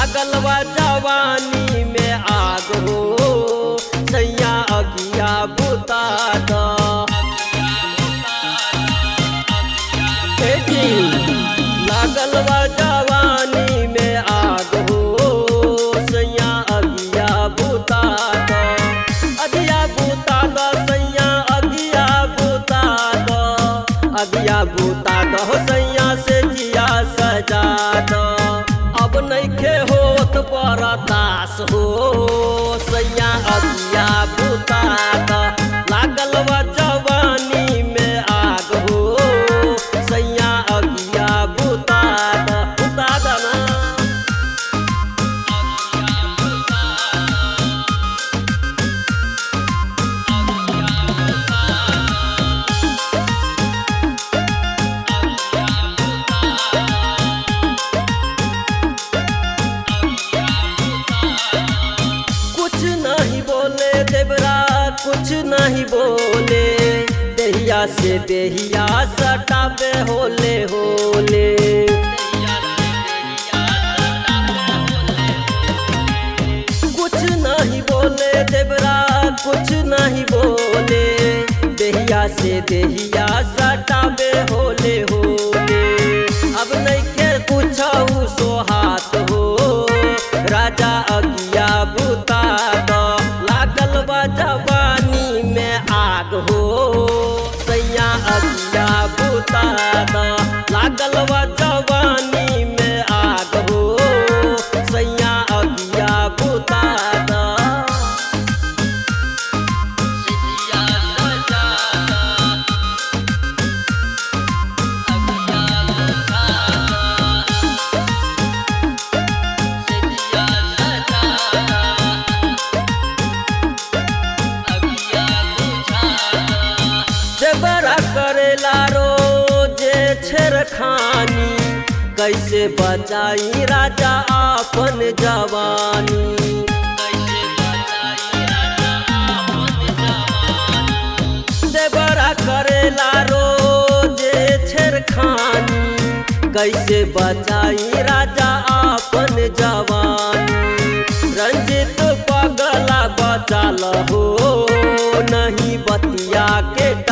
लागल बा जवानी में आग हो सैया अगिया बुता द हे जी, लागल बा जवानी में आग हो सैया अगिया बुता द अगिया बुता द सैया अगिया बुता द अगिया बुता द हो सैया से जिया सजा द अब नइखे होत बरदास हो सैया अगिया बुता द लागल बा जवानी में आग हो सैया अगिया बुता द बुता द ना कुछ नहीं बोले देवरा कुछ नहीं बोले देहिया से देहिया सटाबे होले होले कुछ नहीं बोले देवरा कुछ नहीं बोले देहिया से देहिया सटाबे होले होले अब नहीं के कुछ सोहात हो राजा अगिया बुता द लागल बा जवानी में आग हो सैया अगिया बुता द लागल बा जवानी में आग हो सैया अगिया बुता द जबरा करेला रोजे छेड़खानी कैसे बचाई राजा आपन जवानी देवरा करेला रोजे छेड़खानी कैसे बचाई राजा आपन जवानी रंजित पगला बचाल हो नहीं बतिया के